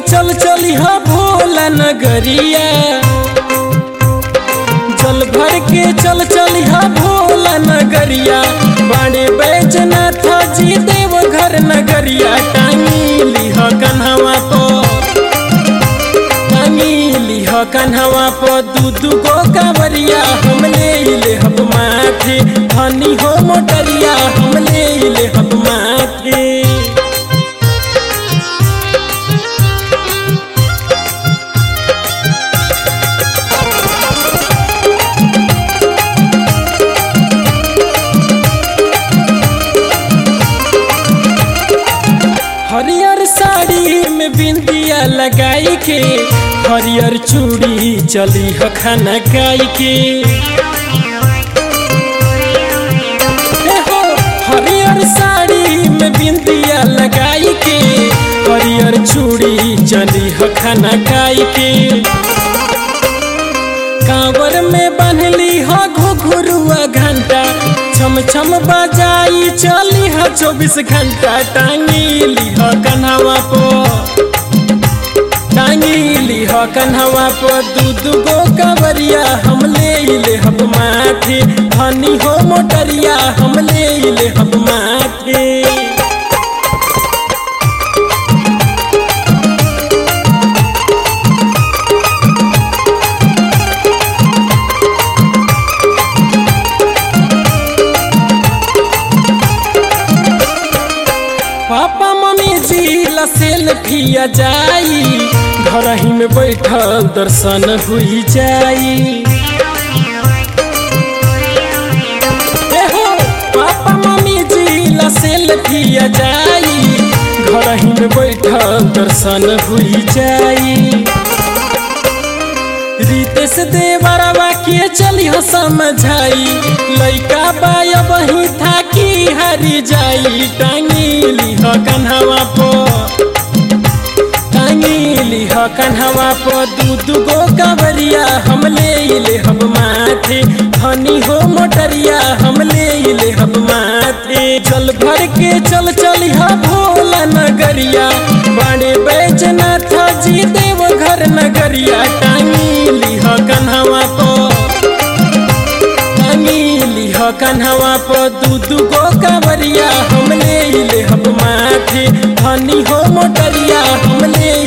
चल चली हा भोला नगरिया जल भर के चल चली हा भोला नगरिया बाड़े बैजनाथ जी देव घर नगरिया टांगी लिह कन्हवा पर टांगी लिह कन्हवा पर दू दू गो कांवरिया हम ले ले हब माथे धनी हो मोटरिया हम ले ले हब माथे हरियर साड़ी में बिंदिया लगाई के हरियर चूड़ी चली ह खाना खाई के हे हो हरियर साड़ी में बिंदिया लगाई के हरियर चूड़ी चली ह खाना खाई के कांवर में बांधली ह घुघुरुआ घंटा छम छम बजाई चली ह चौबीस घंटा टांगी ह कन्हवा पो टांगी ह कन्हवा पो दू दू गो कवरिया हम ले ले हम माथे धनी हो मोटरिया हम ले ले हम माथे पापा मम्मी जी ला सेल्फिया जाई घर ही में बैठल दर्शन हुई जाई ए हो पापा मम्मी जी ला सेल्फिया जाई घर ही में बैठल दर्शन हुई जाई रितेश देवरवा के चली हो समझाई लइका बाया बही थाकी हरी जाई टांगी लिह कन्हवा पो टांगी लिह कन्हवा पो दू दू गो कवरिया हम ले ले हम माथे धनी हो मोटरिया हम ले ले हम माथे चल भर के चल चली हा भोला नगरिया बाड़े बैजनाथ जी देव घर नगरिया टांगी लिह कन्हवा पो टांगी लिह कन्हवा पो दू दू गो कांवरिया हम ले ले हम माथे धनी हो मोटरिया हम ले